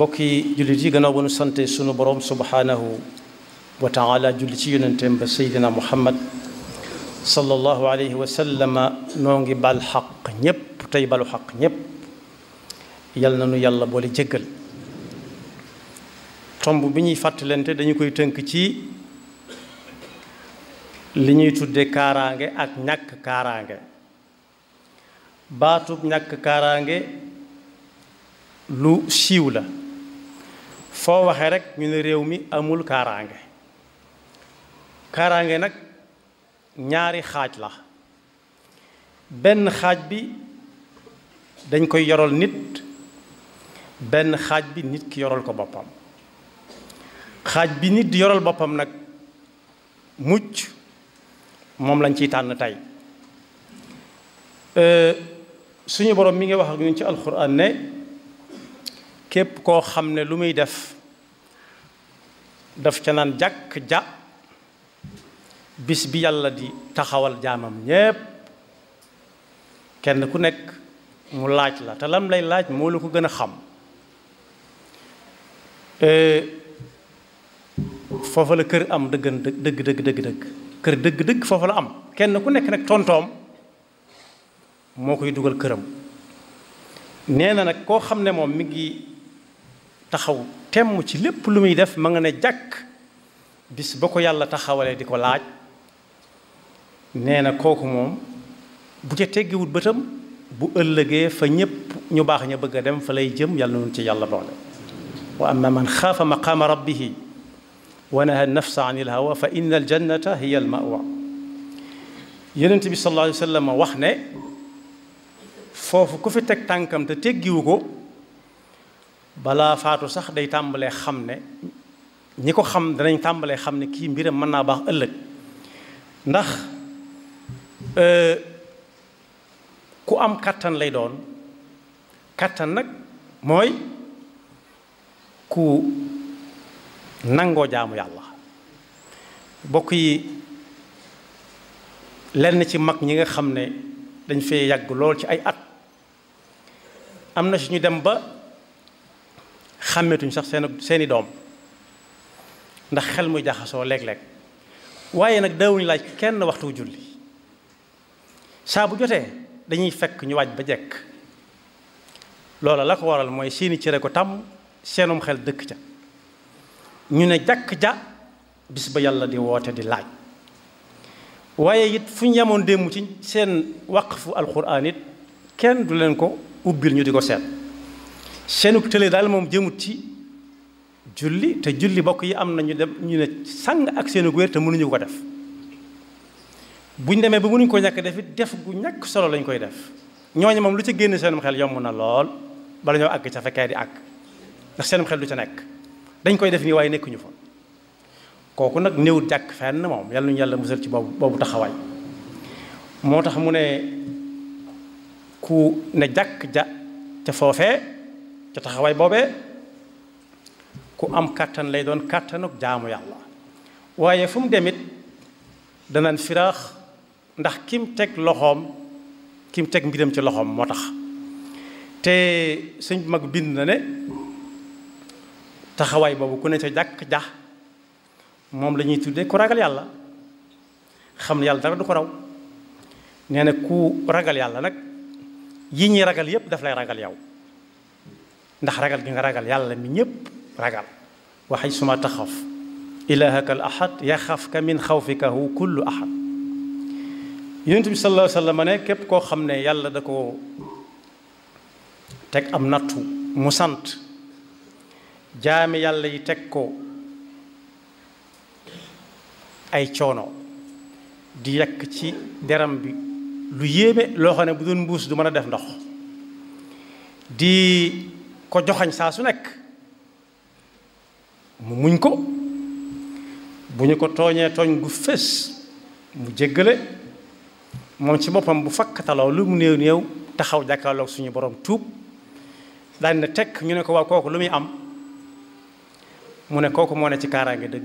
bokki jullit yi gannaaw ba nu sante sunu borom subhanahu wa taala julli ci yonenteem ba seydina muhammad sallallahu alayhi wa sallama noo ngi bal xaq ñépp tey balu xaq ñépp yal na nu yàlla boole jéggal tomb bi ñuy fàttalante dañu koy tënk ci li ñuy tudde kaaraange ak ñàkk kaaraange baatub ñàkk kaaraange lu siiw la foo waxee rek ñu ne réew mi amul kaaraange kaaraange nag ñaari xaaj la benn xaaj bi dañ koy yoral nit benn xaaj bi nit ki yoral ko boppam xaaj bi nit di yoral boppam nag mucc moom lañ ciy tànn tey suñu borom mi ngi wax ak ñun ci alxuraan ne képp koo xam ne lu muy def daf ca naan jàkk ja bis bi yàlla di taxawal jaamam ñépp kenn ku nekk mu laaj la te lam lay laaj moo la ko gën a xam foofa la kër am dëggan dëgg dëgg dëgg dëgg kër dëgg dëgg foofa la am kenn ku nekk nag tontoom moo koy dugal këram nee na nag koo xam ne moom mi ngi taxaw temm ci lépp lu muy def ma nga ne jàkk bis ba ko yàlla taxawalee di ko laaj nee na kooku moom bu ca teggiwut bëtam bu ëllëgee fa ñépp ñu baax ña bëgg a dem fa lay jëm yàlla noonu ci yàlla boole wa amma man xaafa maqaama rabbihi wa naha nafsa an il hawa fa inna al jannata hiya al mawa yonent bi sallallahu alayhi wa sallam wax ne foofu ku fi teg tànkam te teggiwu ko balaa faatu sax day tàmbalee xam ne ñi ko xam danañ tàmbalee xam ne kii mbiram mën naa baax ëllëg ndax ku am kattan lay doon kattan nag mooy ku nangoo jaamu yàlla bokk yi lenn ci mag ñi nga xam ne dañ fee yàgg lool ci ay at am na suñu dem ba xàmmetuñ sax seen seeni doom ndax xel muy jaxasoo léeg-léeg waaye nag daawuñu laaj kenn waxtu julli saa bu jotee dañuy fekk ñu waaj ba jekk loola la ko waral mooy seeni cëre ko tàmm seenum xel dëkk ca ñu ne jàkk ja bis ba yàlla di woote di laaj waaye it fu ñu yemoon démb ci seen waqfu alxuraan it kenn du leen ko ubbil ñu di ko seet seenug tële daal moom jëmut ci julli te julli bokk yi am na ñu dem ñu ne sang ak seenug wér te mënuñu ko def bu ñu demee ba mënuñu ko ñàkk def it def gu ñàkk solo lañ koy def ñooñu moom lu ci génn seenum xel yomb na lool bala ñoo àgg ca fekkee di àgg ndax seenum xel du ca nekk dañ koy def nii waaye nekkuñu fa kooku nag néewut jàkk fenn moom yàlla ñu yàlla musal ci boobu boobu taxawaay moo tax mu ne ku ne jàkk ja ca foofee ca taxawaay boobee ku am kàttan lay doon kàttanuk jaamu yàlla waaye fu mu demit danaan firaax ndax kim teg loxoom kim teg mbiram ci loxoom moo tax te sëñ mag bind na ne taxawaay boobu ku ne ca jàkk ja moom la ñuy tuddee ku ragal yàlla xam ne yàlla dara du ko raw nee na ku ragal yàlla nag yi ñuy ragal yépp daf lay ragal yow ndax ragal gi nga ragal yàlla mi ñépp ragal waxay suma taxaf ilahaka al ahad yaxafka min xawfikahu kullu ahad yonent bi sallallahu alayhi wa sallam ne képp koo xam ne yàlla da ko teg am nattu mu sant jaami yàlla yi teg ko ay coono di yekk ci deram bi lu yéeme loo xam ne bu doon mbuus du mën a def ndox di ko joxañ saa su nekk mu muñ ko bu ñu ko tooñee tooñ gu fés mu jéggale moom ci boppam bu fakkataloo lu mu néew néew taxaw jàkkaarloog suñu borom tuub daal na tekk ñu ne ko waaw kooku lu muy am mu ne kooku moo ne ci kaaraange dëgg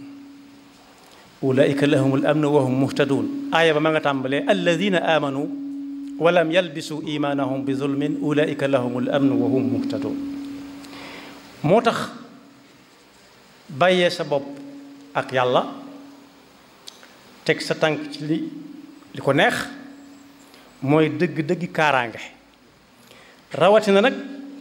ulaika lahumul amnu wa hum muhtadun aaya ba ma nga tàmbalee alladina amanu wa lam yalbisu imanahum bi zulmin ulaika lahumul amnu wa hum muhtadun moo tax bàyyee sa bopp ak yàlla teg sa tànk ci li li ko neex mooy dëgg-dëgg kaaraange rawatina nag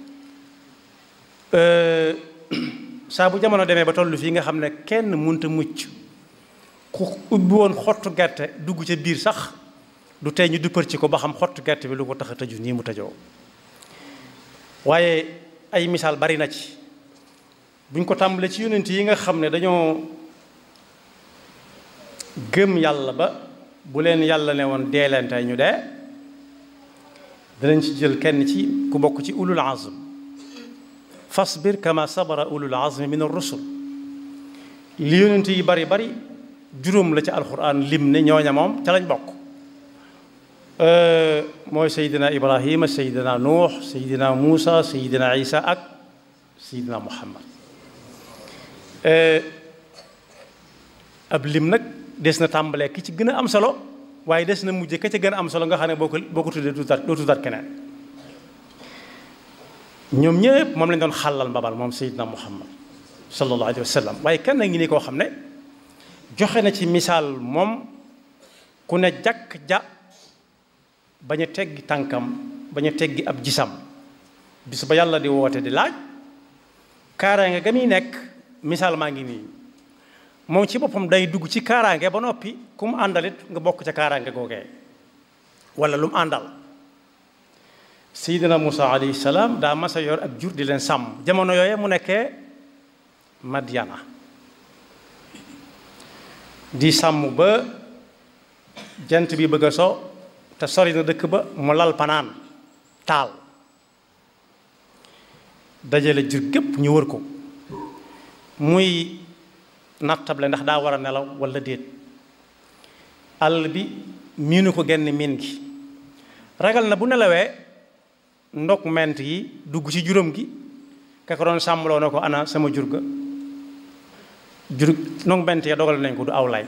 saa bu jamono demee ba tollu fii nga xam ne kenn munta mucc ku ubbi woon xottu gerte dugg ca biir sax du tey ñu duppar ci ko ba xam xottu gerte bi lu ko tax a tëju nii mu tëjoo waaye ay misaal bari na ci buñ ko tàmbalee ci yonent yi nga xam ne dañoo gëm yàlla ba bu leen yàlla ne woon dee leen tey ñu dee danañ ci jël kenn ci ku bokk ci ulul azm fasbir kama sabara ulul azmi min ar-rusul li yonent yi bari bari juróom la ci alquran lim ne ñooña moom ca lañ bokk mooy seydina ibrahima seydina nuux seydina muusa seydina isa ak seydina muhammad ab lim nag des na tàmbalee ki ci gën a am solo waaye des na mujje ka ca gën a am solo nga xam ne boo ko boo ko tuddee doo tuddaat keneen ñoom ñëpp moom lañ doon xàllal mbabal moom seydina muhammad sallallahu alayhi wa sallam waaye kenn ngi ni koo xam ne joxe na ci misaal moom ku ne jàkk ja bañ a teggi tànkam bañ a teggi ab gisam bis ba yàlla di woote di laaj kaaraange ga muy nekk misaal maa ngi nii moom ci boppam day dugg ci kaaraange ba noppi ku mu àndalit nga bokk ca kaaraange googee wala lu mu àndal seydina Musa alayhi salaam daa masa yor ak jur di leen sàmm jamono yooye mu nekkee Madyana di sàmm ba jant bi bëgg a so te sori na dëkk ba mu lal panaan taal dajale jur gépp ñu wër ko muy nattable ndax daa war a nelaw walla déet àll bi miinu ko genn miin gi ragal na bu nelawee ndok ment yi dugg ci juróom gi ka ko doon sàmmloo na ko ana sama jur ga jur ndok ment ya dogal nañ ko du aw lay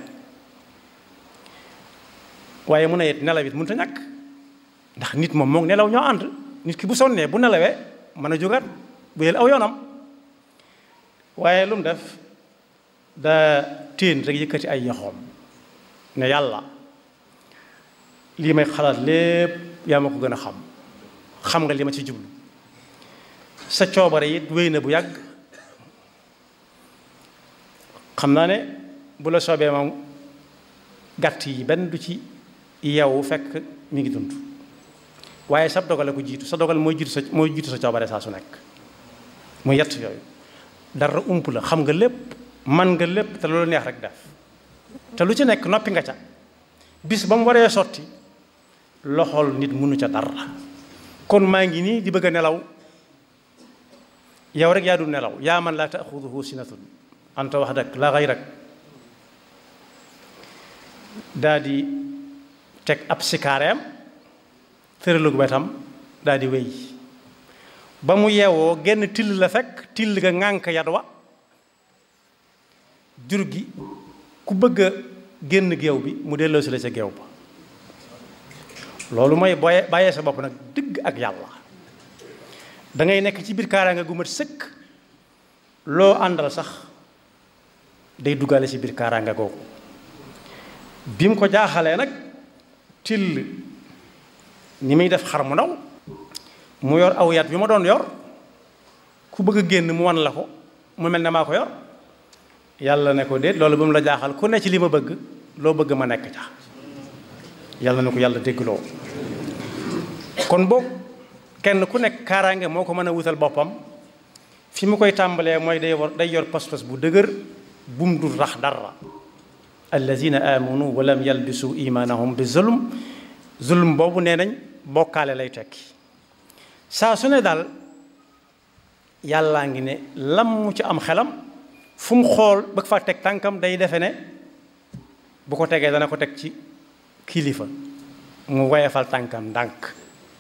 waaye mu ne it nelaw it mënut a ñàkk ndax nit moom moom nelaw ñoo ànd nit ki bu sonnee bu nelawee mën a jógaat bu yel aw yoonam waaye lu mu def da téen rek yëkkati ay yoxoom ne yàlla lii may xalaat lépp yaa ma ko gën a xam xam nga li ma ci jublu sa coobare it wéy na bu yàgg xam naa ne bu la soobee moom gàtt yi benn du ci yeewu fekk mi ngi dund waaye sa dogale ko jiitu sa dogal mooy jiitu sa mooy jiitu sa coobare saa su nekk mu yett yooyu dara ump la xam nga lépp man nga lépp te loolu neex rek def te lu ci nekk noppi nga ca bis ba mu waree sotti loxol nit mënu ca dara kon maa ngi nii di bëgg a nelaw yow rek yaa dul nelaw yaa man laa taaxuduhu sinatun anta wahdak la gayrak daa di teg ab sikaareem tëralug wetam daa di wéy ba mu yeewoo genn till la fekk till ga ŋànk yat wa jur gi ku bëgg a génn géew bi mu delloo si la ca géew ba loolu mooy booye bàyyee sa bopp nag dëgg ak yàlla da ngay nekk ci biir kaaraange gu mat sëkk loo àndal sax day duggaale ci biir kaaraange googu bi mu ko jaaxalee nag till ni muy def xar mu ndaw mu yor aw yat bi ma doon yor ku bëgg a génn mu wan la ko mu mel ne maa ko yor yàlla ne ko déet loolu ba mu la jaaxal ku ne ci li ma bëgg loo bëgg ma nekk ca yàlla na ko yàlla déggloo kon boog kenn ku nekk kaaraange moo ko mën a wutal boppam fi mu koy tàmbalee mooy day war day yor pas-pas bu dëgër bum dul rax dara allazina amanu wa lam yalbisu imanahum bi zulm zulm boobu nee nañ bokkaale lay tekki saa su ne daal yàllaa ngi ne lam mu ci am xelam fu mu xool bëgg fa teg tànkam day defe ne bu ko tegee dana ko teg ci kilifa mu woyefal tànkam ndànk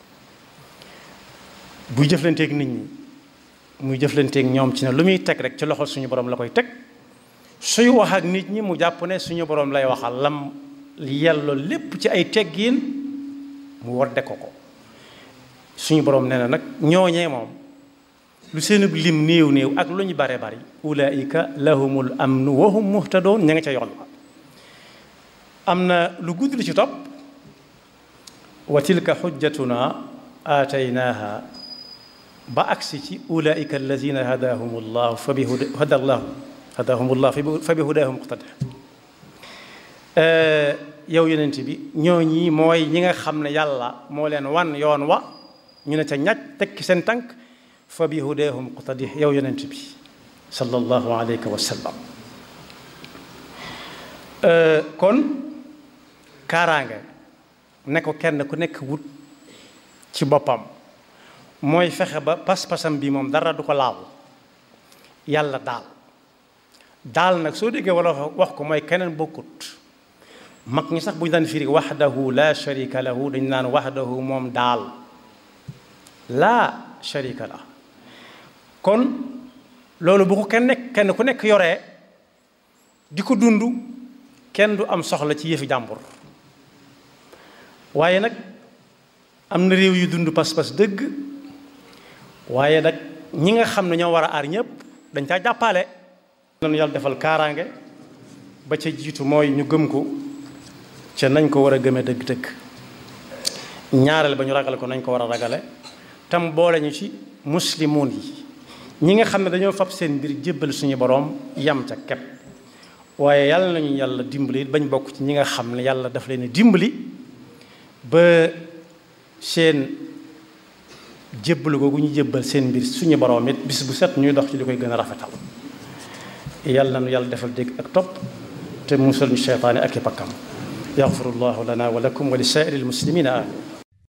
buy jëflanteeg nit ñi muy jëflanteeg ñoom ci ne lu muy teg rek ci loxol suñu borom la koy teg suy wax ak nit ñi mu jàpp ne suñu borom lay waxal lam yelloo lépp ci ay teggiin mu wadde ko ko suñu borom nee na nag ñooñee moom lu seenub lim néew néew ak lu ñu bare bari ulaika lahumul amnu wa hum muhtadoon ña nga ca yoon am na lu gudd li ci topp wa tilka xujjatuna aataynaaha ba agsi ci ulaika allazina hadahum llahu fa bi hada llahu hadahum llah fa bi hudahum muqtada yow yonent bi ñoo ñi mooy ñi nga xam ne yàlla moo leen wan yoon wa ñu ne ca ñaj tekki seen tànk fa bi hudahum muqtadi yow yonent bi sallallahu alayhi wa sallam kon kaaraange ne ko kenn ku nekk wut ci boppam mooy fexe ba pas-pasam bi moom dara du ko laal yàlla daal daal nag soo déggee wala wax ko mooy keneen bokkut mag ñi sax bu ñu daan firi waxdahu la sharika lahu dañu naan waxdahu moom daal laa sharika la kon loolu bu ko kenn nekk kenn ku nekk yoree di ko dund kenn du am soxla ci yëfi jàmbur waaye nag am na réew yu dund pas-pas dëgg waaye nag ñi nga xam ne ñoo war a aar ñëpp dañ caa jàppale nañu yàlla defal kaaraange ba ca jiitu mooy ñu gëm ko ca nañ ko war a gëmee dëgg-dëgg ñaareel ba ñu ragale ko nañ ko war a ragale tam boole ñu ci muslimoon yi ñi nga xam ne dañoo fab seen mbir jébbal suñu boroom yam ca kepp waaye yàlla nañu yàlla dimbali bañ bokk ci ñi nga xam ne yàlla daf leen dimbali ba seen jébbalu googu ñu jébbal seen mbir suñu boroom it bis bu set ñuy dox ci li koy gën a rafetal yàlla nañu yàlla defal dégg ak topp te musal ñu seytaane ak i pakkam yaxfirullahu lana wa lakum wa li saa'iril muslimina amin